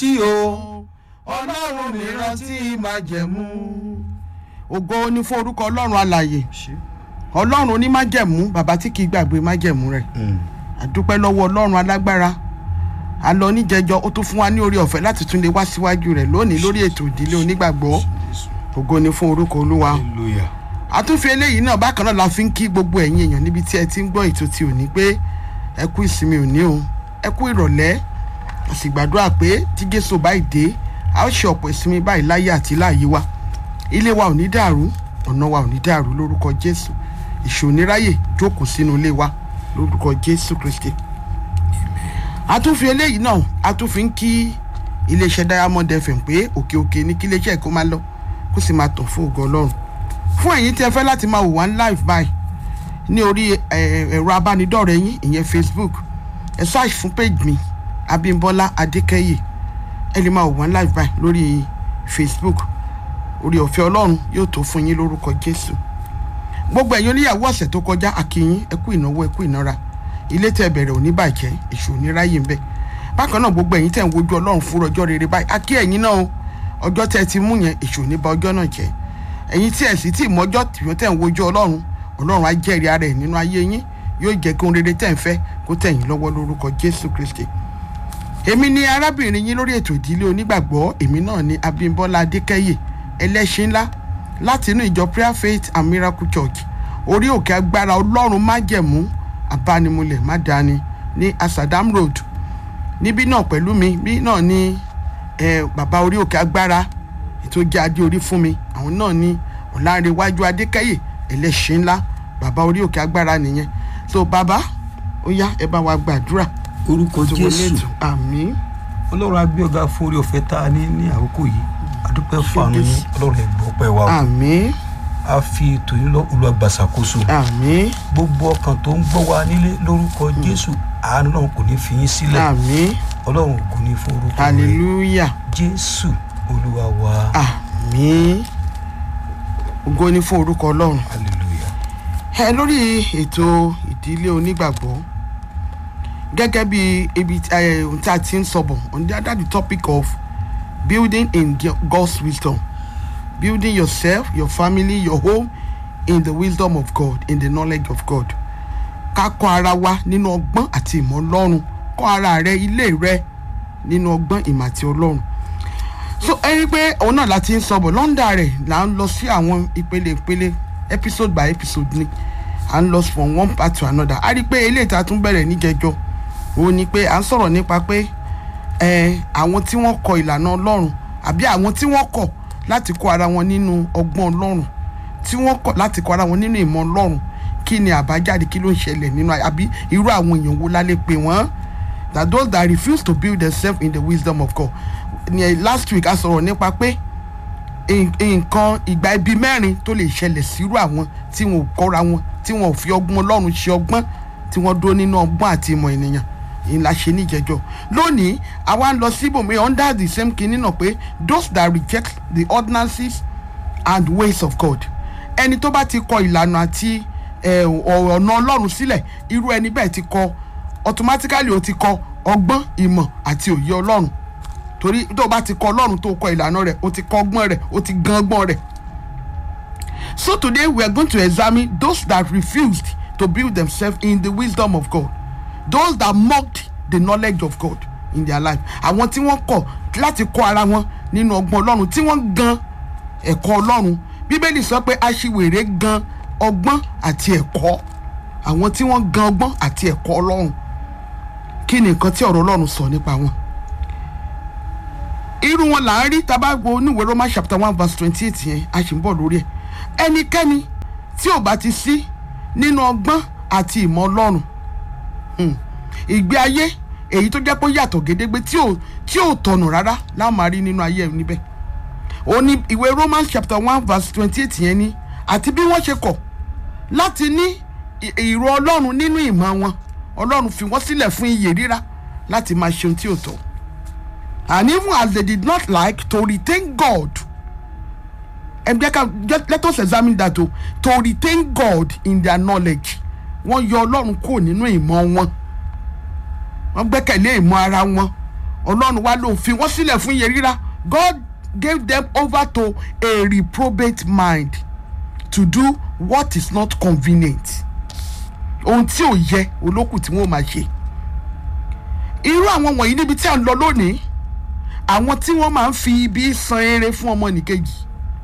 rántí o ọlọ́run mi rántí májẹ̀mú. ògo ni fún orúkọ ọlọ́run alàyè ọlọ́run onímájẹ̀mú bàbá tí kì í gbàgbé májẹ̀mú rẹ̀ àdúpẹ́ lọ́wọ́ ọlọ́run alágbára a lọ níjẹjọ ó tún fún wa ní orí ọ̀fẹ́ láti tún lè wá síwájú rẹ̀ lónìí lórí ètò ìdílé onígbàgbọ́ ògo ni fún orúkọ olúwa hallelujah. àtúnfi eléyìí náà bákan náà la fi ń kí gbogbo ẹ̀yin èèyàn níbi tí ẹ ti ń gbọ́ ètò ti òní pé ẹ kú ìsinmi òní o ẹ kú ìrọ̀lẹ́ a sì gbàdúrà pé tí jésù báyìí dé a ó ṣe ọ̀pọ̀ ìsinmi báyìí láyé àti láàyè wa ilé wa ò ní dàrú ọ̀nà wa ò ní dàrú lórúkọ jésù ìṣòníráyè jókòó sínú ilé wa lórúkọ jésù kristi àtúnfi eléyìí náà a tún fi ń kí iléeṣẹ́ diamond fm pé òkè òkè ní kí iléeṣẹ́ kó máa lọ kó sì máa tàn fún ògo ọlọ́run fún ẹ̀yin tí ẹ fẹ́ láti máa wò wá live by ní orí ẹ, ẹ̀rọ abánidọ́rẹ̀ẹ́ yín ìyẹn facebook ẹ search fún page mi abimbola adékẹ́yè ẹ lè máa wò wá live by lórí facebook orí ọ̀fẹ́ ọlọ́run yóò tó fún yín lórúkọ jésù gbogbo ẹ̀yin oníyàwó ọ̀sẹ̀ tó kọjá àkìyín ẹ kú ìnáwó ẹ kú ìnára ilé tẹ́ bẹ̀rẹ̀ òní bàjẹ́ èṣù òní ráyè ń bẹ̀ bákan náà gbogbo ẹ̀yin tẹ́ ń wojú ọlọ́run fún ọjọ́ rere báyìí àkí ẹ̀yin náà o ọjọ́ tẹ́ ti mú yẹn èṣù òní ba ọjọ́ náà jẹ́ ẹ̀yin tí ẹ̀ sì tí mọ́jọ́ tìwọ́n tẹ́ ń wojú ọlọ́run ọlọ́run á jẹ́rìí ara ẹ̀ nínú ayé yín yóò jẹ́ kí ohun rere tẹ́ ń fẹ́ kó tẹ̀ yín lọ́wọ́ lórúkọ jésù kristi èmi ni arábìnrin yín lórí ètò ìdílé onígbàgbọ́ èmi náà ni abímbọ́lá adékẹ́yè ẹlẹ́ṣin ńlá láti inú ìjọ prayer faith and miracle church orí òkè agbára ọlọ́run májẹ̀mú abánimúlẹ̀ mádàáni ní asadam road níbí náà pẹ̀lú mi bí náà ni eh, bàbá orí òkè agbára ètò jẹ́ adé orí fún mi àwọn náà ni ọ̀làǹrẹ̀wájú adékẹ́yè ẹlẹ́ṣin ńlá bàbá orí òkè agbára nìyẹn so bàbá ó yá ẹ bá wa gbàdúrà orúkọ tó wọlé jésù ètò àmín ọlọ́run agbẹ́ọ̀gá fún orí ọ̀fẹ́ tá a ní ní àkókò yìí adúpẹ́ fún àánú yín ọlọ́run ẹ̀ gbọ́ pẹ́ wa o àmín a fi ètò yìí lọ olùwàgbàsàkóso àmín gbogbo ọkàn tó ń gbọ́ wa nílé lórúkọ jésù àánú náà kò ní fi yín sílẹ̀ àmín ọlọ́run ògo ní fún orúkọ rẹ̀ hallelujah jésù olúwa wa àmín ògo ni fún orúkọ ọlọ́run hallelujah ẹ lórí ètò ìdílé onígbàgbọ́ gẹ́gẹ́ bí ibi tí- ẹ, ohun tí a ti ń sọ̀bọ̀ on the other the topic of building in G- God's wisdom building yourself your family your home in the wisdom of God in the knowledge of God ká kọ́ ara wa nínú ọgbọ́n àti ìmọ̀ ọlọ́run kọ́ ara rẹ ilé rẹ nínú ọgbọ́n ìmọ̀ àti ọlọ́run so ẹ rí i pé òun náà láti ń sọ̀bọ̀ lọ́ndà rẹ̀ là ń lọ sí àwọn ìpele ìpele episode by episode ni à ń lọ from one part to another a rí i pé eléyìí tá a tún bẹ̀rẹ̀ níjẹjọ òun ni pé à ń sọ̀rọ̀ nípa pé ẹ àwọn tí wọ́n kọ ìlànà ọlọ́run àbí àwọn tí wọ́n kọ̀ láti kọ́ ara wọn nínú ọgbọ́n ọlọ́run tí wọ́n kọ̀ láti kọ́ ara wọn nínú ìmọ̀ ọlọ́run kí ni àbájáde kí ló ń ṣẹlẹ̀ nínú ayé àbí irú àwọn èèyàn wo la lè pè wọ́n that those that refuse to build themselves in the wisdom of God ní ẹ, last week a sọ̀rọ̀ nípa pé n- nǹkan ìgbà ibi mẹ́rin tó lè ṣẹlẹ̀ sírú àwọn tí wọn ò kọ́ra wọn tí wọn ò fi ọgbọ́n ọlọ́run ṣe ọgbọ́n tí wọ́n dúró nínú ọgbọ́n àti ìmọ̀ ènìyàn ìlà ṣe níjẹjọ lónìí àwa ń lọ síbòmí under the same kinní náà pé those that reject the ordinances and ways of God ẹni tó bá ti kọ ìlànà àti eh, ọ̀rọ̀ ọ̀nà ọlọ́run sílẹ̀ irú ẹni bẹ́ẹ̀ ti kọ automatically ó ti kọ ọgbọ́n ìmọ̀ àti òye ọlọ́run torí tó o bá ti kọ ọlọ́run tó o kọ ìlànà rẹ̀ o ti kọ ọgbọ́n rẹ̀ o ti gan ọgbọ́n rẹ̀ so today we are going to examine those that refused to build themselves in the wisdom of God those that mocked the knowledge of God in their life àwọn tí wọ́n kọ̀ láti kọ́ ara wọn nínú ọgbọ́n ọlọ́run tí wọ́n gan ẹ̀kọ́ ọlọ́run bíbélì sọ pé aṣiwèrè gan ọgbọ́n àti ẹ̀kọ́ àwọn tí wọ́n gan ọgbọ́n àti ẹ̀kọ́ ọlọ́run kí ni nǹkan tí ọ̀rọ̀ ọlọ́run sọ nípa wọn irú wọn là ń rí tábà wo oníwèé roman chapter one verse twenty eight yẹn a sì ń bọ̀ lórí ẹ̀ ẹnikẹ́ni tí ò bá ti sí nínú ọgbọ́n àti ìmọ̀ ọlọ́run hmm, ìgbé ayé èyí tó jẹ́ pé ó yàtọ̀ gédégbé tí ò tí ò tọ̀nù rárá láwọn máa rí nínú ayé ẹ̀ níbẹ̀ ó ní ìwé romans chapter one verse twenty eight yẹn ni àti bí wọ́n ṣe kọ̀ láti ní ì- ìrò ọlọ́run nínú ìmọ̀ wọn ọlọ́run fi wọ́n sílẹ̀ fún iyè rírà láti máa ṣe ohun tí ò tọ́ and even as they did not like to retain God and they can just let us examine that o to retain God in their knowledge wọ́n yọ ọlọ́run kúrò nínú ìmọ̀ wọn wọ́n gbẹ́kẹ̀lé ìmọ̀ ara wọn ọlọ́run wá lòun fi wọ́n sílẹ̀ fún iye rírà God gave them over to a reprobate mind to do what is not convenient ohun tí ò yẹ olókùn tí wọ́n máa ṣe irú àwọn wọ̀nyí níbi tí à ń lọ lónìí àwọn tí wọ́n máa ń fi ibi san eré fún ọmọ nìkejì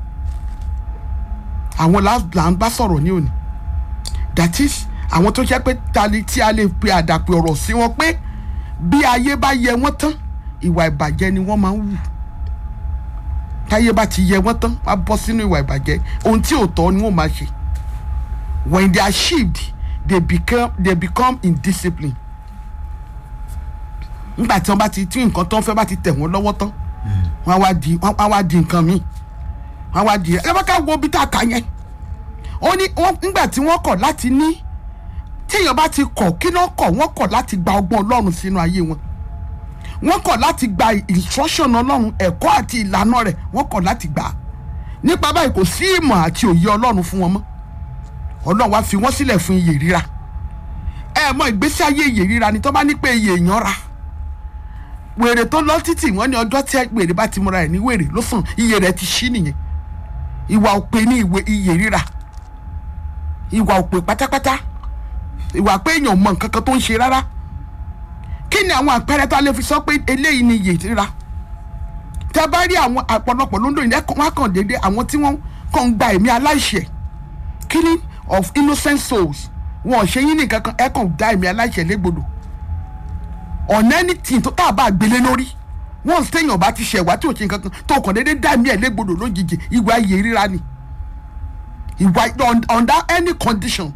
àwọn là là ń bá sọ̀rọ̀ ní òní that is àwọn tó jẹ́ pé tali tí a lè pe àdàpè ọ̀rọ̀ sí wọn pé bí ayé bá yẹ wọ́n tán ìwà ìbàjẹ́ ni wọ́n máa ń wù táyé bá ti yẹ wọ́n tán wọ́n á bọ́ sínú ìwà ìbàjẹ́ ohun tí ò tọ́ ni wọ́n máa ṣe when they are achieved they become they become indisciplined nígbà tí wọ́n bá ti tí nǹkan tó ń fẹ́ bá ti tẹ̀ wọ́n lọ́wọ́ tán wọ́n á wá di wọ́n á wá di nǹkan míì wọ́n á wá di ẹ bá ká wo bí tá a kà yẹn ó ní wọ́n nígbà tí wọ́n kọ̀ láti ní téèyàn bá ti kọ̀ kí náà kọ̀ wọ́n kọ̀ láti gba ọgbọ́n ọlọ́run sínú ayé wọn wọ́n kọ̀ láti gba instruction ọlọ́run ẹ̀kọ́ àti ìlànà rẹ̀ wọ́n kọ̀ láti gbà á nípa báyìí kò sí ìmọ̀ àti òye ọlọ́run fún wọn mọ́ ọlọ́run wá fi wọ́n sílẹ̀ fún iyè ríra ẹ mọ ìgbésí ayé iyè ríra ni tó bá ní pé iyè èèyàn ra wèrè tó lọ títì wọ́n ní ọjọ́ tí wèrè bá ti múra ẹ̀ ní wèrè ló sàn iyè rẹ̀ ti ṣí nìyẹn ìwà òpè ní ìwé iyè ríra ìwà òpè pátápátá ìwà pé èèyàn mọ nǹkan kan tó ń ṣe rárá kí ni àwọn àpẹẹrẹ tá a lè fi sọ pé eléyìí ni iyè ríra tẹ bá rí àwọn àpọ̀lọpọ̀ lóńdó yìí wọn á kàn déédéé àwọn tí wọ́n kàn ń gba ẹ̀mí aláìṣẹ̀ killing of innocent souls wọn ò ṣe yín nìkan kan ẹ kàn dá ẹ̀mí aláìṣẹ̀ légbodò ọ̀nà anything tó tá a bá gbélé lórí wọn téèyàn bá ti ṣẹ̀wá tí ò ṣe nǹkan kan tó kàn déédéé dá ẹ̀mí ẹ̀ légbodò lójijì ìwà iyè ríra ni ìwà under any condition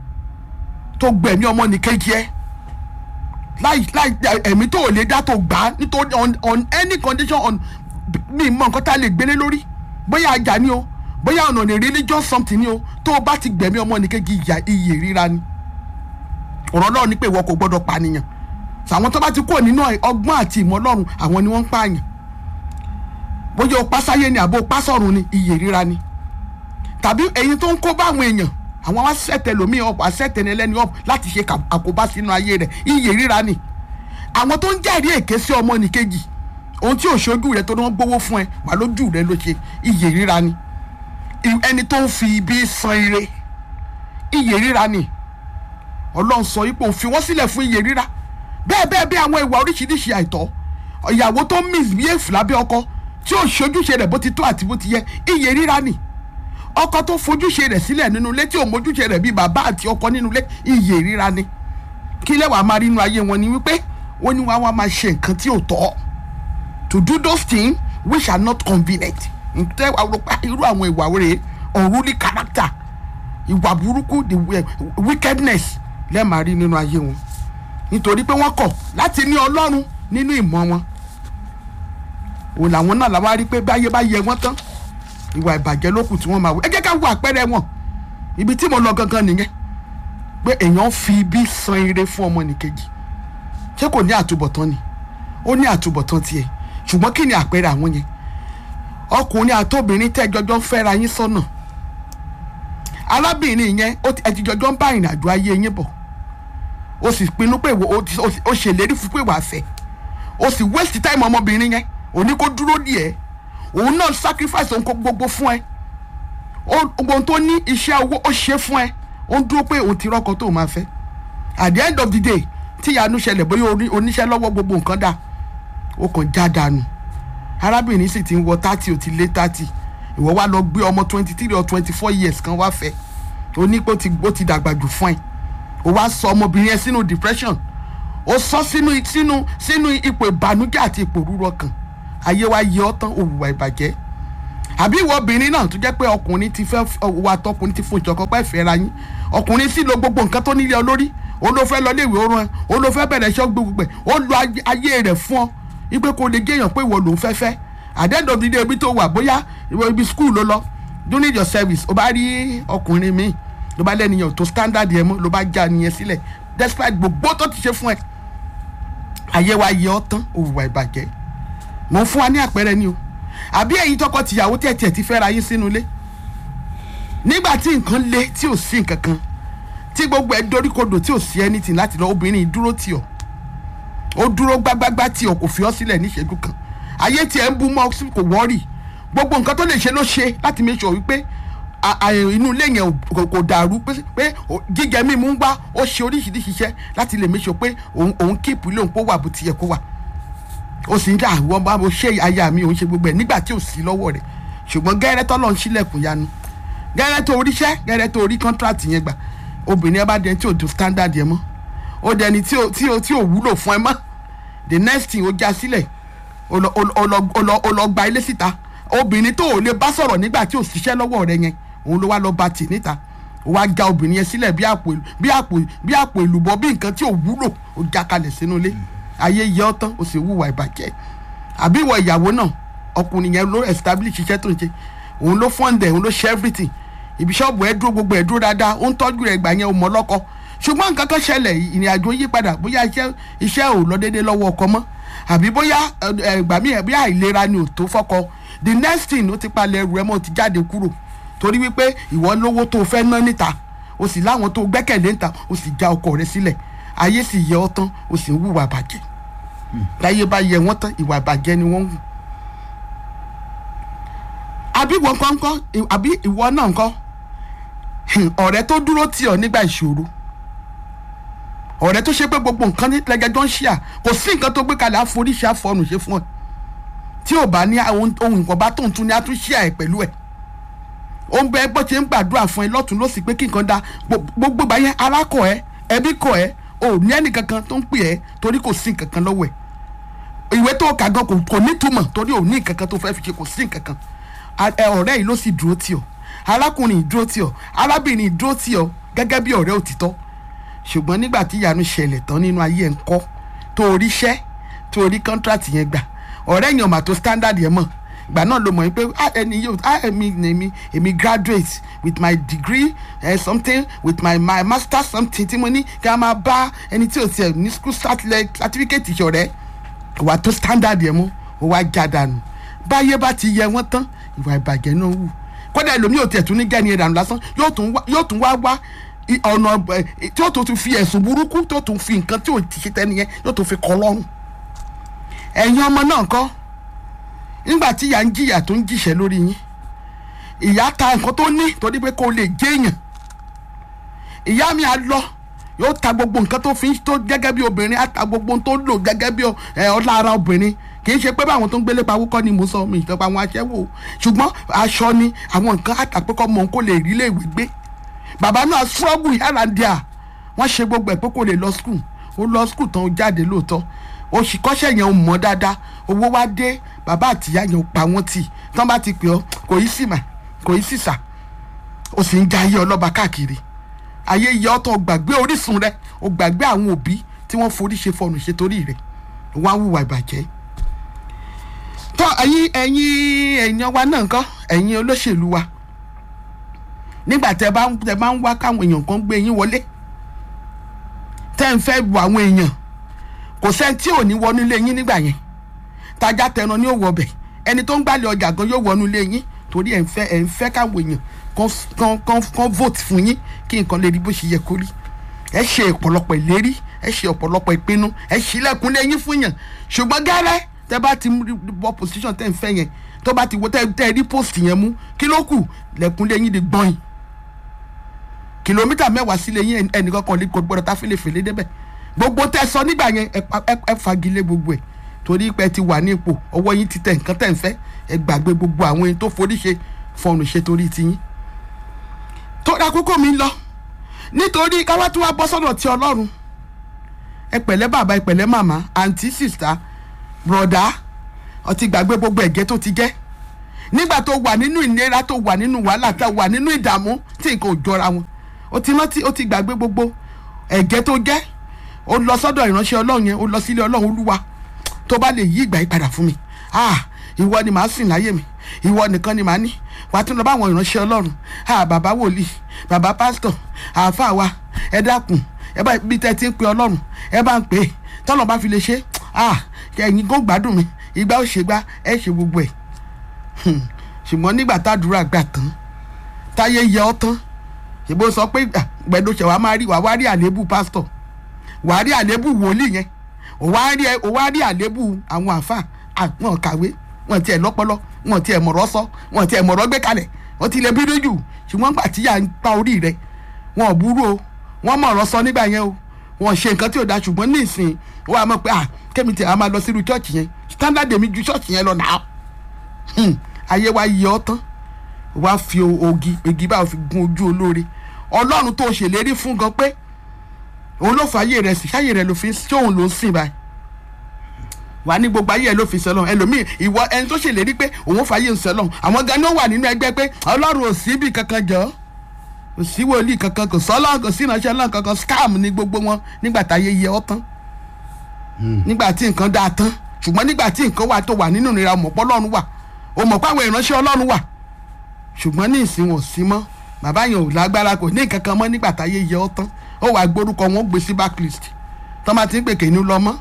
tó gbẹ̀mí ọmọ nìkejì ẹ láì láì ẹ̀mí tó ò lè dá tó gbà á nítorí on on any condition on mi mọ nǹkan tá a lè gbélé lórí bóyá ajá ni o bóyá ọ̀nà ní religious something ni o tó o bá ti gbẹ̀mí ọmọ nìkejì ìyà iyè ríra ni ọ̀rọ̀ náà ni pé ìwọ kò gbọ́dọ̀ pànìyàn àwọn tó bá ti kúrò nínú ọgbọ́n àti ìmọ̀ ọlọ́run àwọn ni wọ́n ń pààyàn bóyá o pásáyé ni àbó pásọ̀run ni iyè ríra ni tàbí ẹ̀yin tó ń kó bá àwọn èèyàn àwọn wá sẹ̀tẹ̀ lómi ọ̀pọ̀ àsẹ̀tẹ̀ ní ẹlẹ́ni ọ̀pọ̀ láti ṣe àkóbá sínú ayé rẹ̀ iyè ríra ni àwọn tó ń jẹ́rìí èké sí ọmọ nìkejì ohun tí òṣojú rẹ tó ní wọ́n gbowó fún ẹ wà lójú rẹ ló ṣe iyè ríra ni ẹni tó ń fi ibi san ire iyè ríra ni ọlọ́run sọ ipò òfin wọ́n sílẹ̀ fún iyè ríra bẹ́ẹ̀ bẹ́ẹ̀ bí àwọn ìwà oríṣiríṣi àìtọ́ ìyàwó tó ń misbehave lábẹ́ ọkọ tí òṣojúṣe rẹ̀ bó ti tó àti bó ti yẹ iyè ríra ni ọkọ tó fojúṣe rẹ̀ sílẹ̀ nínú ilé tí ò mójúṣe rẹ̀ bíi bàbá àti ọkọ nínú ilé iyè ríra ni kí lẹ́wàá máa rí inú ayé wọn ni wípé wọ́n ní wọ́n á máa ṣe nǹkan tí ò tọ́ to do those things which are not convenient ǹtẹ́ irú àwọn ìwà rẹ̀ unruly character ìwà burúkú the wickedness lẹ́ẹ̀máa rí nínú ayé wọn nítorí pé wọ́n kọ̀ láti ní ọlọ́run nínú ìmọ̀ wọn òun làwọn náà làwọn á rí pé báyé bá yẹ wọ́n tán ìwà ìbàjẹ́ ló kù tí wọ́n máa wọ ẹ jẹ́ ká wo àpẹẹrẹ wọn ibi tí mo lọ gangan nìyẹn pé èèyàn fi ibi san ire fún ọmọ nìkejì ṣé kò ní àtúbọ̀tán ni ó ní àtúbọ̀tán tiẹ̀ ṣùgbọ́n kí ni àpẹẹrẹ àwọn yẹn ọkùnrin àtòbìnrin tẹ́ jọjọ́ ń fẹ́ra yín sọ́nà arábìnrin yẹn ẹ ti jọjọ́ ń bá ìrìn àjò ayé yín bọ̀ o sì pinnu pé o ṣèlérí fún pé wàá fẹ́ o sì waste time ọmọbìnrin yẹn òní kó dúró díẹ̀ òun náà sacrifice òun kó gbogbo fún ẹ ohun tó ní iṣẹ́ owó ó ṣe fún ẹ ó ń dúró pé òun ti rọ́kọ tó máa fẹ́ at the end of the day tí ìyanu ṣẹlẹ̀ bóyá oníṣẹ́ lọ́wọ́ gbogbo nǹkan dà ó kàn já dànù arábìnrin sì ti ń wọ thirty ó ti lé thirty ìwọ wá lọ gbé ọmọ twenty three or twenty four years kan wá fẹ́ ó ní pé ó ti dàgbà jù fún ẹ ó wá sọ ọmọbìnrin yẹn sínú depression ó sọ sínú sínú sínú ipò ìbànújẹ́ àti ipò rúrọ kan ayé wa yẹ ọ́ tán òwúwa ìbàjẹ́ àbí ìwọ obìnrin náà tó jẹ́ pé ọkùnrin ti fẹ́ wà tọkùnrin ti fún ìjọkọ pẹ́ fẹ́ ra yín ọkùnrin sì lo gbogbo nǹkan tó nílé ọ lórí ó ló fẹ́ lọ léèwé ó rán ẹ ó ló fẹ́ bẹ̀rẹ̀ iṣẹ́ gbogbo ẹ̀ ó lo ayé rẹ̀ fún ọ ipe kò lè géèyàn pé ìwọ lòún fẹ́ fẹ́ àdẹ́dọ̀ dídé ibi tó wà bóyá ibi skul ló lọ during your service ó bá rí ọkùnrin míì ló bá lẹ́nìyàn tó standard yẹn mọ́ ló bá já nìyẹn sílẹ̀ despite gbogbo tó ti ṣe fún ẹ ayé wa yẹ ọ́ tán òwúwa ìbàjẹ́ mo fún wa ní àpẹẹrẹ ni o àbí ẹ̀yin tọkọ tìyàwó tẹ̀ tiẹ̀ ti fẹ́ ra yín sínú ilé nígbà tí nǹkan le tí ò sí nǹkan kan tí gbogbo ẹ̀ doríkodò tí ò sí anything láti lọ obìnrin dúró tì ọ́ ó dúró gbágbágbá tí o kò fi ọ́ sílẹ̀ ní ìṣẹ́jú kan ayé tí ẹ ń bú mọ́ sí kò wọ́ọ̀rì gbogbo nǹkan tó lè ṣe ló ṣe láti make sure wípé a- a- inú ilé yẹn ò- kò- kò dàrú pé pé o- jíjẹ mímu ń wá ó ṣe oríṣiríṣi iṣẹ́ láti lè make sure pé òun òun kíìpù ilé òun kó wà bó ti yẹ kó wà ó sì ń dà wọ́n bá mo ṣe aya mi òun ṣe gbogbo ẹ̀ nígbà tí ò sí lọ́wọ́ rẹ̀ ṣùgbọ́n gẹ́rẹ́ tọ́lọ́ ń ṣílẹ̀kùn yanu gẹ́rẹ́ tó oríṣẹ́ gẹ́rẹ́ tó orí contract yẹn gbà obìnrin ẹ bá dẹni tí ò do standard yẹn mọ́ ó dẹni tí ò tí ò tí ò wúlò fún ẹ mọ́ the next thing ó já sílẹ̀ ó lọ ó lọ- ó lọ- ó lọ ó lọ gba ilé síta obìnrin tó ò lè bá sọ̀rọ̀ nígbà tí ò ṣiṣẹ́ lọ́wọ́ rẹ yẹn òun ló wá lọ bá tì níta ó wá já obìnrin yẹn sílẹ̀ bí àpò bí àpò bí àpò èlùbọ́ bí nǹkan tí ò wúlò ó já kalẹ̀ sínú ilé ayé yẹ ọ́ tán ó sì wúwa ìbàjẹ́ àbí ìwọ ìyàwó náà ọkùnrin yẹn ló establish iṣẹ́ tó ń ṣe òun ló fund ẹ̀ òun ló ṣe everything ibi ṣọ́ọ̀bù ẹ̀ dúró gbogbo ẹ̀ dúró dáadáa ó ń tọ́jú rẹ̀ gbà yẹn ó mọ lọ́kọ ṣùgbọ́n nǹkan kan ṣẹlẹ̀ ìrìn àjò yí padà bóyá iṣẹ́ iṣẹ́ ò lọ déédéé lọ́wọ́ ọkọ mọ́ àbí bóyá ẹgbà míì bí àìlera ni ò tó fọ́kọ the next thing ó ti palẹ̀ ẹrù ẹ mọ́ ó ti jáde kúrò torí wípé ìwọ lówó tó fẹ́ ná níta o sì láwọn tó gbẹ́kẹ̀lé níta o sì já ọkọ rẹ sílẹ̀ ayé sì yẹ ọ́ tán o sì ń hùwà bàjẹ́ táyé bá yẹ wọ́n tán ìwà ìbàjẹ́ ni wọ́n ń hù àbí ìwọ nǹkan ńkọ́ àbí ìwọ náà ńkọ́ ọ̀rẹ́ tó dúró tì ọ́ nígbà ìṣòro ọ̀rẹ́ tó ṣe pé gbogbo nǹkan ní lẹ́gẹ̀dọ́ ń ṣíà kò sí nǹkan tó gbé kalẹ̀ àforíṣi àfọ̀nù ṣe fún ẹ tí ò bá ní ohun nǹkan bá tóun tún ní àtúnṣíà ẹ pẹ̀lú ẹ ó ń bẹ bó ṣe ń gbàdúrà fún ẹ lọ́tún ló sì pé kí nǹkan da gbogbo ìgbà yẹn ara kọ ẹ ẹbí kọ ẹ ò ní ẹnì kankan tó ń pè ẹ torí kò sí nǹkan kan lọ́wọ́ ẹ ìwé tó kà gan kò ní túmọ̀ torí ò ní nǹkan kan tó fẹ́ fi ṣe kò sí nǹkan kan ọ̀rẹ́ yìí ló sì dúró tì ọ́ arákùnrin dúró tì ọ́ arábìnrin dúró tì ọ́ gẹ́gẹ́ bí ọ̀rẹ́ òtítọ́ ṣùgbọ́n nígbà tí ìyanu ṣẹlẹ̀ tán nínú ayé ẹ̀ ń kọ́ tó oríṣẹ́ tó orí kọ́ńtrátì yẹn gbà ọ̀rẹ́ yẹn ò mà tó standard yẹn mọ̀ gbà náà ló mọ̀ pé ẹni yóò èmi èmi èmi graduate with my degree uh, something with my my master something tí mo ní kí a máa bá ẹni tí ò tiẹ̀ ní school certificate ìṣọ̀rẹ́ kò wá tó standard yẹn mọ́ ó wá já dànù báyé bá ti yẹ wọ́n tán ìwà ìbàjẹ́ náà wù kódà ẹlòmíì ò tiẹ̀ tún ní gẹ́ni ẹ̀dànù lásán yóò tún wá wá ọ̀nà tí ó tún fi ẹ̀sùn burúkú tó tún fi nǹkan tí ò ti ṣe tẹ́ni yẹn yóò tún fi kọ́ lọ́rùn ẹ̀yin ọmọ náà kọ́ nígbà tí ìyá ń jìyà tó ń jìṣẹ́ lórí yín ìyá ta nǹkan tó ní torí pé kó lè jéèyàn ìyá mi á lọ yóò ta gbogbo nǹkan tó fi tó gẹ́gẹ́ bí obìnrin á ta gbogbo tó lò gẹ́gẹ́ bí ọlá ara obìnrin kì í ṣe pé báwọn tó ń gbélé pawó kọ́ ni mò ń sọ mi ìjọba àwọn aṣẹ́wó ṣùgbọ́n aṣọ ni àwọn nǹkan àtàpẹ́kọ́ mọ̀ kó lè rí lè wí gbé bàbá náà struggle yàrá díà wọ́n ṣe gbogbo ẹ̀ pé kò lè lọ school ó lọ school tán ó jáde lóòótọ́ oṣù kọ́ṣẹ́ yẹn ò mọ̀ dáadáa owó wá dé bàbá àtìyá yẹn ò pa wọ́n tì tán bá ti pè ọ́ kò í sì mà kò í sì sà ó sì ń ja ayé ọlọ́ba káàkiri ayé yẹ ọ́ tán ó gbàgbé orísun rẹ ó gbàgbé àwọn òbí tí wọ́n forí ṣe fọnù ṣe torí rẹ̀ wọ́n á hùwà ìbàjẹ́ tọ́ ẹ̀yin ẹ̀yin èèyàn wa náà kọ́ ẹ̀yin olóṣèlú wa nígbà tẹ bá tẹ bá ń wá káwọn èèyàn kan gbé yín wọlé tẹ́ ń fẹ́ bu àwọn èèyàn kò sẹ́ni tí ò ní wọnú ilé yín nígbà yẹn tajà tẹran ni ó wọ bẹ̀ ẹni tó ń gbàlẹ̀ ọjà gan yóò wọnú ilé yín torí ẹ̀ ń fẹ́ ẹ̀ ń fẹ́ káwọn èèyàn kan kan kan vote fún yín kí nǹkan lè rí bó ṣe yẹ kó rí ẹ ṣe ọ̀pọ̀lọpọ̀ ìlérí ẹ ṣe ọ̀pọ̀lọpọ̀ ìpinnu ẹ ṣílẹ̀kùn lé yín fún yàn ṣùgbọ́n gẹ́rẹ́ tẹ bá ti bọ́ position tẹ́ ń fẹ́ yẹn tó bá ti wo tẹ́ rí post yẹn mú kí ló kù lẹ̀kùn lé yín di gbọ́n yìí kìlómítà mẹ́wàá sílé yín ẹnìkan kan lè gbọ́dọ̀ tá fèlèfèlè débẹ̀ gbogbo tẹ sọ nígbà yẹn ẹ fagilé gbogbo ẹ torí pé ti wà ní ipò ọwọ́ yín ti tẹ nǹkan tẹ̀ ń fẹ́ ẹ gbàgbé gbogbo àwọn ẹni tó forí ṣe fọnù ṣe torí tiyín. tó àkókò mi lọ nítorí káwá tí wàá bọ́ sọ́dọ̀ ti ọlọ́run ẹ pẹ̀lẹ́ bàbá ẹ pẹ̀lẹ́ màmá àǹtí sìsà bùrọ̀dá ọtí gbàgbé gbogbo ẹ̀gẹ́ tó ti jẹ́ nígbà tó wà nínú ìnira tó wà nínú wàhálà tó wà nínú ìdààmú tí nǹkan ò jọra wọn ó ti rántí ó ti gbàgbé gbogbo ẹ̀gẹ́ tó jẹ́ ó lọ sọ́dọ̀ ìránṣẹ́ ọlọ́run yẹn ó lọ sílé ọlọ́run olúwa tó bá lè yí ìgbà yìí padà fún mi ah ìwọ ni màá sìn láyé mi ìwọ nìkan ni màá ní wàá tún lọ bá àwọn ìránṣẹ́ ọlọ́run ah bàbá wòlíì bàbá pásítọ̀ àáfàá wa ẹ dákun ẹ bá bí tẹ́ ti ń pe ọlọ́run ẹ bá ń pè é tọ́lọ̀ bá fi lè ṣe ah ẹ̀yin kò gbádùn mi ìgbà ó ṣe gbá ẹ ṣe gbogbo ẹ̀ ṣùgbọ́n nígbà tádùúrà gbà tán táyé yẹ ọ́ tán ìbò sọ pé gbẹdọ̀ṣẹ̀ wàá máa rí wàá wá rí àléébù pásítọ̀ wàá rí àléébù wòlíì yẹn ò wá rí ẹ ò wá rí àlébù àwọn àáfà wọn kàwé wọn tiẹ̀ lọ́pọlọ wọn tiẹ̀ mọ̀rọ̀ sọ wọn tiẹ̀ mọ̀rọ̀ gbé kalẹ̀ wọn ti lè bínú jù ṣùgbọ́n gbà tíyà ń pa orí rẹ wọn ò burú o wọn mọ̀rọ̀ sọ nígbà yẹn o wọn ṣe nǹkan tí ò da ṣùgbọ́n ní ìsìn wọn a mọ̀ pé ah kémi tí a máa lọ sírú chọ́ọ̀chì yẹn standard èmi ju chọ́ọ̀chì yẹn lọ nà á ayé wa yẹ ọ́ tán wá fi ogi igi báwo fi gun ojú olóore ọlọ́run tó ṣèlérí fún gan pé òun ló fà ayé rẹ̀ sí ṣáyé rẹ̀ ló fi ṣé òun ló ń sìn báyìí wà ní gbogbo ayé ẹ ló fi sẹlọ ẹlòmíì ìwọ ẹni tó ṣèlérí pé òun fàyè ń sẹlọ àwọn gan ni ó wà nínú ẹgbẹ́ pé ọlọ́run ò sí bí kankan jọ kò sí wòlíì kankan kò sọ́lọ́ kò sí ìránṣẹ́ ọlọ́run kankan scam ní gbogbo wọn nígbà táyé yẹ ọ́ tán nígbà tí nǹkan dáa tán ṣùgbọ́n nígbà tí nǹkan wà tó wà nínú ìnira o mọ̀ pé ọlọ́run wà o mọ̀ pé àwọn ìránṣẹ́ ọlọ́run wà ṣùgbọ́n ní ìsìn wọn ò sí mọ́ bàbá yẹn ò lágbára kò ní nǹkan kan mọ́ nígbà táyé yẹ ọ́ tán ó wàá gbórúkọ wọn ó gbé sí backlist tọ́ ma ti ń pè kéènú lọ mọ́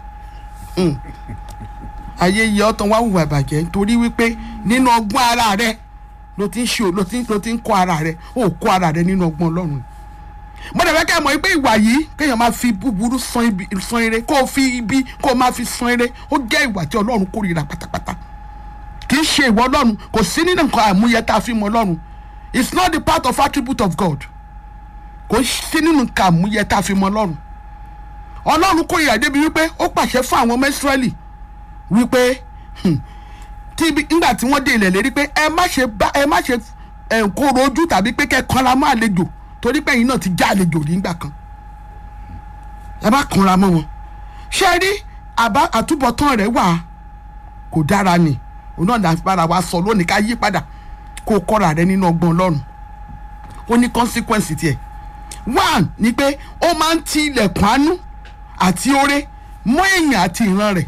ayé yẹ ọ́ tán wá hùwà ìbàjẹ́ nítorí wípé nínú ọgbọ́n ara rẹ ló ti ń ṣe ló ti ló ti ń kọ́ ara rẹ ó kọ́ ara rẹ nínú ọgbọ́n ọlọ́run mo dẹ̀ fẹ́ kẹ́ ẹ mọ̀ pé ìwà yìí kéèyàn máa fi búburú san ibi san ire kó o fi ibi kó o máa fi san ire ó jẹ́ ìwà tí ọlọ́run kórìíra pátápátá kì í ṣe ìwọ ọlọ́run kò sí nínú nǹkan àmúyẹ tá a fi mọ ọlọ́run it's not the part of attribute of God kò sí nínú nǹkan àmúyẹ tá a fi mọ ọlọ́run ọlọ́run kórìíra débi wípé ó pàṣẹ fún àwọn ọmọ Ísírẹ́lì wípé tí nígbà tí wọ́n dé ilẹ̀ lérí pé ẹ má ṣe bá ẹ má ṣe kóró ojú tàbí pé kẹ́ kanra mọ́ àlejò torí pé ẹ̀yin náà ti já àlejò nígbà kan ẹ má kanra mọ́ wọn ṣé rí àbá àtúbọ̀tán rẹ̀ wà kò dára ni òun náà láti bára wa sọ lónìí ká yí padà kó o kọ́ra rẹ nínú ọgbọ́n ọlọ́run ó ní consequence tiẹ̀ one ni pé ó máa ń ti ilẹ̀kùn àánú àti oore mọ́ èèyàn àti ìran rẹ̀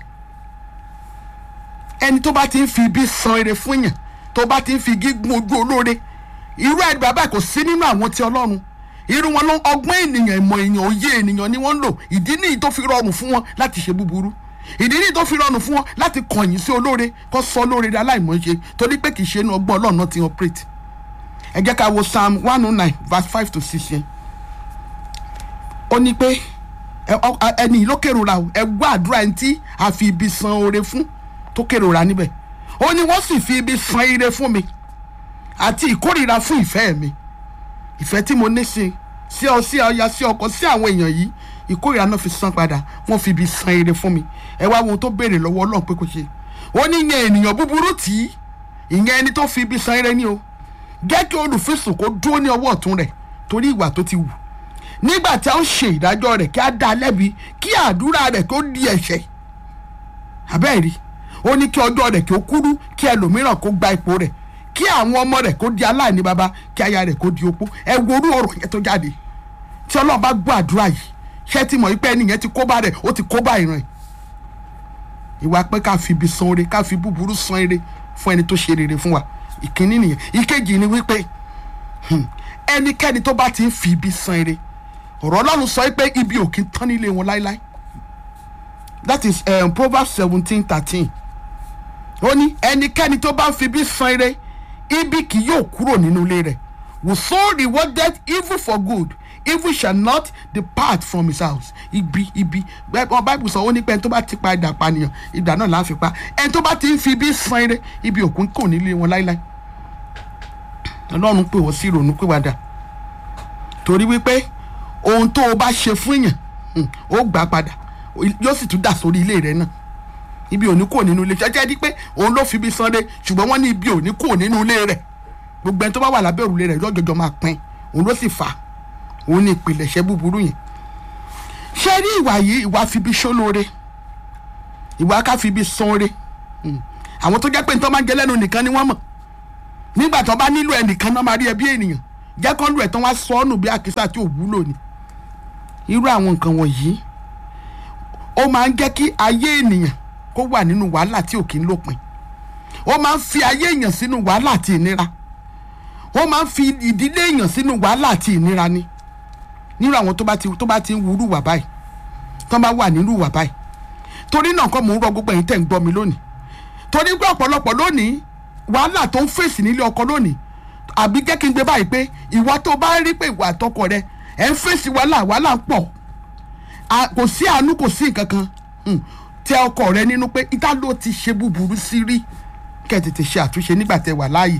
ẹni tó bá ti ń fi ibi san ire fún yàn tó bá ti ń fi gígùn ojú olóore irú ẹ̀ bàbá kò sí nínú àwọn ti ọlọ́run irú wọn ló ọgbọ́n ènìyàn ìmọ̀ èèyàn òye ènìyàn ni wọ́n ń lò ìdí nìyí tó fi rọrùn fún wọn láti ṣe búburú ìdí nìyí tó fi rọrùn fún wọn láti kọ̀yìn sí olóore kó sọ olóore dá láìmọ̀ọ́ṣe torí pé kì í ṣe inú ọgbọ́n ọlọ́run náà ti operate ẹ jẹ́ ká wo psalm one oh nine verse five to six yẹn ó ní pé ẹni ló kérora ẹ gbọ́ àdúrà ẹni tí a fi ibi san oore fún tó kérora níbẹ̀ ó ní wọ́n sì fi ibi san ire fún mi àti ìkórìíra fún ìfẹ́ mi ìfẹ́ tí mo ní sí sí ọ sí ọya sí ọkọ sí àwọn èèyàn yìí ìkórìíra náà fi san padà wọ́n fi ibi san ire fún mi ẹ wá wo ohun tó béèrè lọ́wọ́ Ọlọ́run pé kò ṣe ó ní ìyẹn ènìyàn búburú tì í ìyẹn ẹni tó fi ibi san ire ní o jẹ́ kí olùfisùn kó dúró ní ọwọ́ ọ̀tún rẹ̀ torí ìwà tó ti wù nígbà tí a ń ṣe ìdájọ́ rẹ̀ kí a dá a lẹ́bi kí àdúrà rẹ̀ kó di ẹ̀ṣẹ̀ abẹ́ẹ̀ rí ó ní kí ọjọ́ rẹ̀ kí ó kúrú kí ẹlòmíràn kó gba ipò rẹ̀ kí àwọn ọmọ rẹ̀ kó di aláìní baba kí aya rẹ̀ kó di opó ẹ wo orú ọ̀rọ̀ yẹn tó jáde tí ọlọ́run bá gbọ́ àdúrà yìí ṣé ti mọ̀ wípé ẹni yẹn ti kó bá rẹ̀ ó ti kó bá ìran ẹ̀ ìwà pé ká fi ibi san ire ká fi búburú san ire fún ẹni tó ṣe rere fún wa ìkíní nìyẹn ìkejì ni wípé ẹnikẹ́ni tó bá ti ń fi ibi san ire ọ̀rọ̀ ọlọ́run sọ pé ibi ò kí ń tán nílé wọn láéláé that is um, proverbs seventeen thirteen ó ní ẹnikẹ́ni tó bá ń fi ibi san ire ibi kì yóò kúrò nínú ilé rẹ̀ whoso rewarded evil for good evil shall not depart from his house ibi ibi ọ báyìí sọ ó ní pé ẹni tó bá ti pa idà pànìyàn idà náà là á fi pa ẹni tó bá ti ń fi ibi san ire ibi òkun kò nílé wọn láéláé ọlọ́run pè wọ́n sí ìrònú pìwàdà torí wípé ohun tó o bá ṣe fún èèyàn ó gbà padà yóò sì tún dà sórí ilé rẹ náà ibi òní kò nínú ilé jẹjẹ di pé òun ló fi ibi sanre ṣùgbọ́n wọ́n ní ibi òní kò nínú ilé rẹ̀ gbogbo ẹni tó bá wà lábẹ́ òrùlé rẹ̀ lọ́jọ́jọ́ máa pín òun ló sì fà òun ní ìpìlẹ̀ṣẹ̀ búburú yẹn ṣé rí ìwà yìí ìwà fibi ṣólóore ìwà ká fibi sanre àwọn tó jẹ́ pé nítorí máa ń jẹ lẹ́nu nìkan ni wọ́n mọ̀ nígbà tó bá nílò ẹnìkan náà máa rí ẹbí ènìyàn jẹ́ kán lù ẹ̀ tán wá sọ ọ́ nù bí àkísà tí ò wúlò ni irú àwọn nǹkan wọ̀nyí ó máa ń jẹ́ kí ayé ènìyàn kó wà nínú wàhálà tí ò kí ń lópin ó máa ń fi ayé èèyàn sínú wàhálà àti ìnira ó máa ń fi ìdílé èèyàn sínú wàhálà àti ìnira ni nírú àwọn tó bá ti tó bá ti ń wúrú wà báyìí tó bá wà nínú wà báyìí torí náà kọ́ mò ń rọ gbogbo ẹ̀yin tẹ̀ ń gbọ́ mi lónìí torí pé ọ̀pọ̀lọpọ̀ lónìí wàhálà tó ń fèsì nílé ọkọ lónìí àbí jẹ́ kí n gbé báyìí pé ìwà tó bá rí pé ìwà àtọkọ rẹ ẹ̀ ń fèsì wàhálà wàhálà ń pọ̀ kò sí àánú kò sí nǹkan kan mm, tẹ ọkọ rẹ nínú pé ìta ló ti ṣe búburú sí rí kẹ́ ẹ tètè ṣe àtúnṣe nígbà tẹ wà láàyè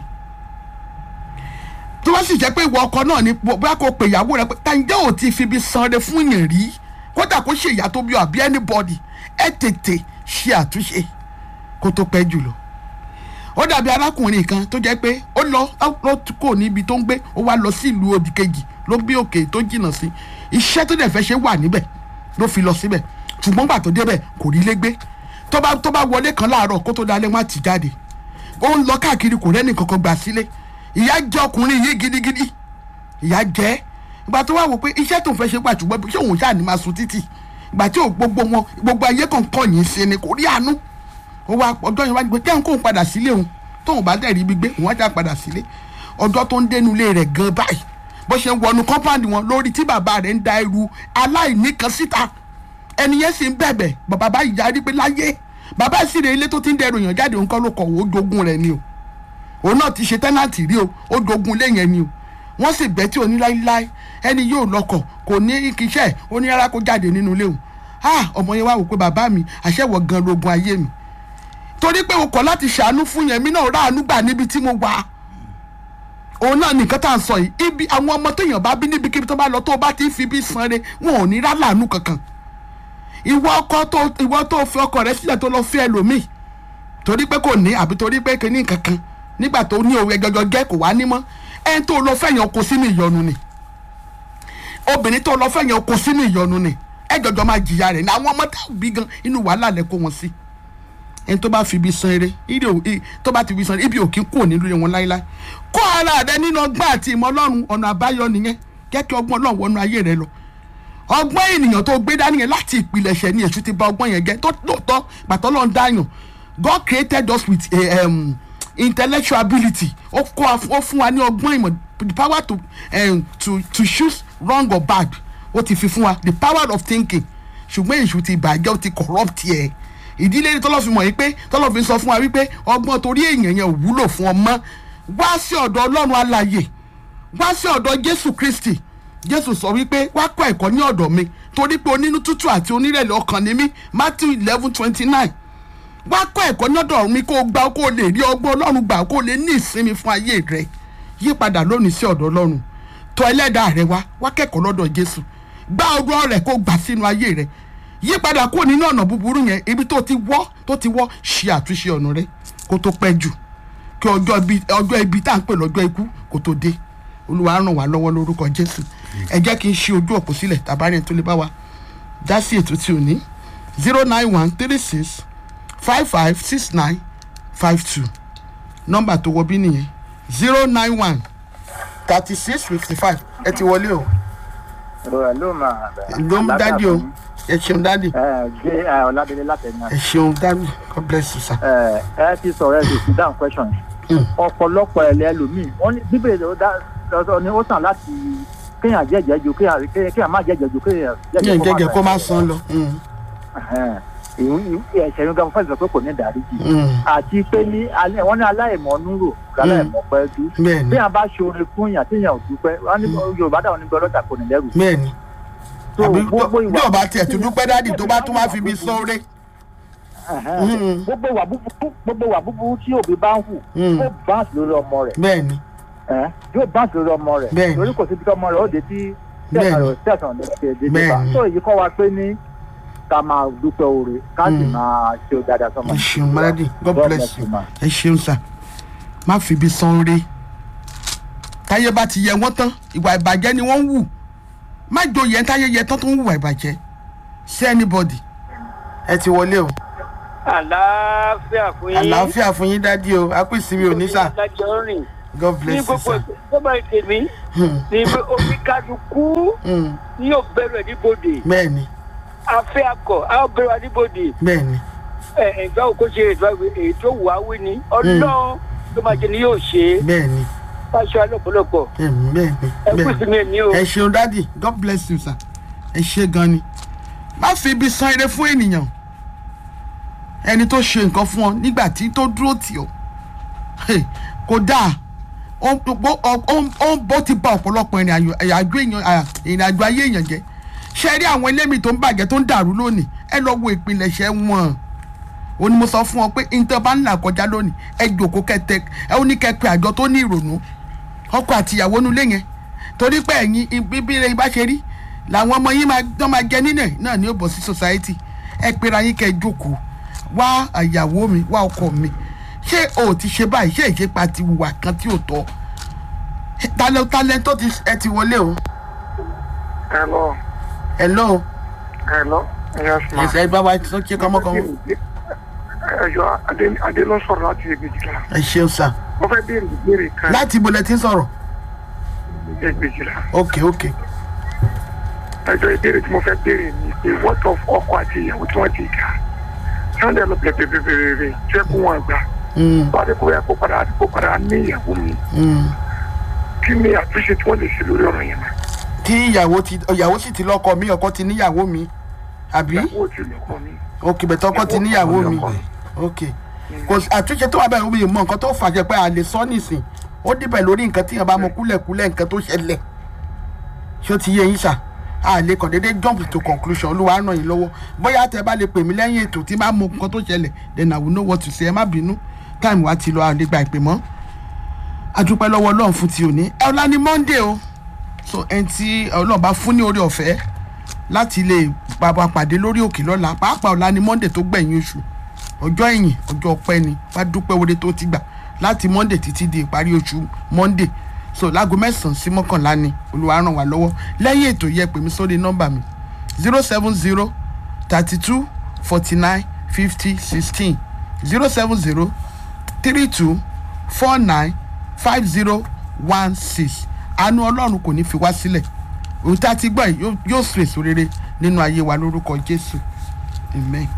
tó bá sì jẹ́ pé ìwọ ọkọ náà ni bóyá kò pè ìyàwó rẹ pé tàǹjẹ́ ò ti fi ibi sanre fún yẹn rí kódà kó ṣe ìyá tó bí ọ àbí anybody ẹ tètè ṣe àtúnṣe kó tó pẹ́ jùlọ ó dàbí arákùnrin kan tó jẹ́ pé ó lọ ó kò níbi tó ń gbé ó wá lọ sí ìlú òdì kejì ló bí òkè tó jìnnà sí iṣẹ́ tó dẹ̀ fẹ́ ṣe wà níbẹ̀ ló fi lọ síbẹ̀ ṣùgbọ́n gbà tó débẹ̀ kò rí lé gbé tó bá tó bá wọlé kan láàárọ̀ kó tó dalẹ̀ wọ́n á ti jáde ó ń lọ káàkiri kò rẹ́nì kankan gbà sílé ìyá jẹ́ ọkùnrin yìí gidigidi ìyá jẹ́ ìgbà tó wá wò pé iṣẹ́ tó ń fẹ́ ṣe pà ṣùgbọ́n ṣé òun ṣáà ní máa sun títì ìgbà tí ò gbogbo wọn gbogbo ayé kan kọ̀ yín sí ni kò rí àánú ó wá ọjọ́ yẹn wá gbé kẹ́hìn kóun padà sílé òun tóun bá dẹ̀ rí ibi gbé òun á já padà sílé ọjọ́ tó ń dénú ilé rẹ̀ gan báyìí bó ṣe ń wọnú kọ́mpáàdì wọn lórí tí bàbá rẹ̀ ń da ẹrù aláìní kan síta ẹni yẹn sì ń bẹ̀bẹ̀ bàbá báyìí yarí pé láyé bàbá sì rè ilé tó ti ń dẹrù yàn jáde òun kọ́ ló kọ̀ wò ó jogún rẹ̀ ni o òun náà ti ṣe tẹ́nàtì rí o ó jogún ilé yẹn ni o wọ́n sì bẹ́ tí òní láíláí ẹni yóò lọkọ̀ kò ní kíṣẹ́ ó ní rárá kó jáde nínú ilé òun ah ọmọ yẹn wá wò pé bàbá mi àṣẹwọ̀ gan logun ayé mi torí pé o kọ̀ láti ṣàánú fún yẹn mi náà ráàánú gbà níbi tí mo wà òun náà nìkan tá à ń sọ yìí ibi àwọn ọmọ téèyàn bá bí níbikíbi tó bá lọ tó bá ti ń fi bí sanre wọn ò ní ráàánú kankan ìwọ ọkọ tó ìwọ tó fi ọkọ rẹ sílẹ̀ tó lọ fẹ́ ẹlòmíì torí pé kò ní àbí torí pé kò ní kankan nígbà tó ní òwe gẹgẹ gẹ kò wá ní mọ́ ẹni tó lọ fẹ̀yàn kó sínú ìyọnu ni obìnrin tó lọ fẹ̀yàn kó sínú ìyọnu ni ẹ jọjọ máa jìyà rẹ̀ ní àwọn ọmọ tá bí gan inú wàhálà lẹ kó wọn sí ẹni tó bá fi ibi san eré tó bá ti fi san ibi òkín kúrò nílùú wọn láíláí kó ara rẹ nínú ọgbọ́n àti ìmọ̀ ọlọ́run ọ̀nà àbáyọ nìyẹn kẹ́kẹ́ ọgbọ́n ọlọ́run wọnú ayé rẹ lọ ọgbọ́n ènìyàn tó gbé dání yẹn láti ìpìlẹ̀ṣẹ̀ ni èṣù ti bà ọgbọ́n yẹn jẹ́ tó lóòótọ́ pàtó lọ́n dáyàn God created us with a, um, intellectual ability ó kọ́ ó fún wa ní ọgbọ́n ìmọ̀ the power to, um, to to choose wrong or bad ó ti fi fún wa the power of thinking ṣùgbọ́n èṣù ti bàjẹ́ ó ti corrupt yẹ ìdílé tọ́lọ́ fi mọ̀ yìí pé tọ́lọ́ fi sọ fún wa wípé ọgbọ́n torí èèyàn yẹn ò wúlò fún ọmọ wá sí ọ̀dọ̀ ọlọ́run alààyè wá sí ọ̀dọ̀ jésù kristi jésù sọ wípé wá kọ́ ẹ̀kọ́ ní ọ̀dọ̀ mi torí pé onínú tútù àti onírẹ̀lẹ̀ ọkàn ni mí matthew eleven twenty nine wá kọ́ ẹ̀kọ́ ní ọ̀dọ̀ mi kó o gbà kó o lè rí ọgbọ́n ọlọ́run gbà kó o lè ní ìsinmi fún ayé rẹ yí padà lónìí sí ọ̀dọ̀ ọlọ́run tọ̀ ẹlẹ́dàá rẹ wá wá kẹ́kọ̀ọ́ lọ́dọ̀ jésù gbá ọgbọ́n rẹ kó o gbà sínú ayé rẹ yí padà kó nínú ọ̀nà búburú yẹn ibi tó ti wọ́ tó ti wọ́ ṣe àtúnṣe ọ̀nà rẹ kó tó pẹ́ jù kí ọjọ́ ibi tá à ń pè lọ́jọ́ ikú kó tó dé olúwa ràn wá lọ́wọ́ lórúkọ jésù ẹ jẹ́ kí n ṣe ojú òpó sílẹ̀ tàbárí tó lè bá wa dá sí ètò tí ò ní zero nine one three six five five six nine five two nọ́mbà tó wọ bí nìyẹn zero nine one thirty six fifty five ẹ ti wọlé o. ló máa ló ń dádì o ẹ ṣeun dádì. ẹ gbé ọ̀làdélé látẹ̀yìn. ẹ ṣeun dádì god bless you sir. ẹ ẹ ti sọ̀rọ̀ ẹ sì sí down question yìí ọ̀pọ̀lọpọ̀ ẹ̀lẹ́ ẹlòmíì wọ́n ní bíbélì ó dá lọ́sọ̀ ni ó sàn láti kéèyàn jẹ́jẹ́ ju kéèyàn kéèyàn má jẹ́jẹ́ ju kéèyàn yẹn jẹjẹ kó má san lọ. ẹ̀ṣẹ̀ yín gan fẹ́ẹ́ sọ pé kò ní ìdáríjì àti pé ní alẹ́ wọ́n ní aláìmọ̀ núrò aláìmọ̀ pẹ́ dú bẹ́ẹ̀ni bí a bá ṣe orin fún yàn téèyàn ò dúpẹ́ wọ́n ní yorùbá dáwọn níbi ọlọ́jà kò ní lẹ́rù. bẹ́ẹ̀ni So, àbí gbogbo bí ìwà- ọba tiẹ̀ tó dúpẹ́ dádì tó bá tún wá fi mi sọ́ọ́rẹ́. Mm. gbogbo wà búburú gbogbo wà búburú tí òbí bá ń hù Mm. yóò báǹsì lórí ọmọ rẹ̀ bẹ́ẹ̀ni ẹ́, yóò báǹsì lórí ọmọ rẹ̀ Bẹ́ẹ̀ni. torí kò síbi tí ọmọ rẹ̀ ó dé tí Bẹ́ẹ̀ni. tẹ̀sán rẹ̀ tẹ̀sán ní ṣe dédé bá Bẹ́ẹ̀ni. tó èyí kọ́ wa pé ní ká máa dúpẹ́ oore ká sì Mm. máa ṣe dáadáa sọmọ. ẹ ṣeun mọ́ládì god bless you ẹ ṣeun sà má fi ibi sọ́ọ́rẹ́ táyé bá ti yẹ wọ́n tán ìwà ìbàjẹ́ ni wọ́n ń wù má joyè táyé yẹ tán tó ń wùwà ìbàjẹ́ sí anybody ẹ ti wọlé o àlàáfíà fún yín. àlàáfíà fún yín dádì o apèsè mi ò ní sà lájọ rìn. god ní bless you gbogbo sà. ìjọba ìtẹ̀mí Hmm, ní oníkálukú hmm, ní yóò bẹ̀rẹ̀ níbodè bẹ́ẹ̀ni afẹ́ akọ àwọn bẹ̀rẹ̀ níbodè bẹ́ẹ̀ni ẹ̀gbá òkú ṣe èyí tó wà á wí ni ọlọ́run tó máa jẹ ni yóò ṣe é bẹ́ẹ̀ni fáṣọ alọ́pọ̀lọpọ̀ bẹ́ẹ̀ni bẹ́ẹ̀ni ẹ kú bẹ́ẹ̀ni. sí mi ní o. ẹ ṣeun dádì god bless you sir ẹ ṣe gan ni má fi ibi san ire fún ènìyàn ẹni tó ṣe nǹkan fún ọ nígbà tí tó dúró tì ọ Hey, kò dáa ó ń bó- ó- ó ń- ó ń bó ti ba ọ̀pọ̀lọpọ̀ ìrìn àjò èèyàn à, ìrìn àjò ayé èèyàn jẹ́ ṣe rí àwọn elémi tó ń bàjẹ́ tó ń dàrú lónìí ẹ lọ wo ìpilẹ̀ṣẹ̀ wọn ó ní mo sọ fún ọ pé nǹkan bá ń là kọjá lónìí ẹ jòkó kẹtẹ ẹ ó ní kẹpẹ àjọ tó ní ìrònú ọkọ àtìyàwó nulẹ̀ yẹn torí pé ẹ̀yin bíbí rẹ bá ṣe rí làwọn ọmọ yín máa dán máa jẹ nílẹ̀ náà ní ó bọ̀ sí society ẹ pera yín kẹ́ ẹ jókòó wá àyàwó mi wá ọkọ mi ṣé o ti ṣe báyìí ṣé ìṣèpá ti wùwà kan tí ò tọ́ talẹ talẹ tó ti ẹ ti wọlé o Hello, hello hello, yes ma. ẹsẹ bá wa tó ṣe kọmọkọmọ Ẹjọ́ Adé Adé ló sọ̀rọ̀ láti Ègbèjìlá. ẹ ṣeun sá Mo fẹ́ béèrè ìbéèrè kan láti ibo lẹ ti ń sọ̀rọ̀ Ègbèjìlá. ok ok Ẹjọ́ ìbéèrè tí mo fẹ́ béèrè ni pé what of ọkọ àti ìyàwó tí wọ́n ti gà. Sunday lọ bẹ̀rẹ̀ bẹ̀rẹ̀ bẹ̀rẹ̀ ṣé kó wọn gbà. Mm, Báwo kò yẹ kó padà kó padà ní ìyàwó mi? mm. Kí ni àtúnṣe tí wọ́n lè ṣe lórí ọ̀rọ̀ yẹn náà? tí ìyàwó ti ìyàwó sì ti lọ́kọ mi ọkọ ti níyàwó mi àbí Ìyàwó ti lọ́kọ mi. ok bẹ̀tẹ̀ ọkọ ti níyàwó mi ok kò sí àtúnṣe tó wà bẹ́ẹ̀ omi mọ nǹkan tó fàṣẹ pé a lè sọ nísìn ó dìbẹ̀ lórí nǹkan tí yẹn bá mọ kúlẹ̀kúlẹ̀ nǹkan tó ṣẹlẹ̀ ṣé ó ti yé yín ṣá a lè kàn déédéé jump to conclusion olúwa ràn yín lọ́wọ́ bóyá tẹ bá lè pè mí lẹ́yìn ètò tí bá mọ nǹkan tó ṣẹlẹ̀ then I will know what to say ẹ má bínú time wa ti lọ a lè gba ìpè mọ́ adúpẹ́ lọ́wọ́ ọlọ́run fún ti òní ẹ ọ̀la ni monday o so ẹni tí ọlọ́run bá fún ní orí ọ̀fẹ́ láti lè bàbá pàdé lórí òkè lọ́la pàápàá ọ̀la ni monday tó gbẹ̀yìn oṣù ọjọ́ ìyìn ọjọ́ ọpẹ́ ni wá dúpẹ́ oore tó ti gbà láti monday títí di ìparí oṣù monday so láago mẹ́sàn-án sí mọ́kànlá ni olúwa ràn wá lọ́wọ́ lẹ́yìn ètò yẹ pè mí sórí nọ́mbà mi zero seven zero thirty two forty nine fifty sixteen zero seven zero three two four nine five zero one six àánú ọlọ́run kò ní fi wá sílẹ̀ òun tá a ti gbọ́ yìí yóò- yóò sùn èso rere nínú ayé wa lórúkọ jésù amen.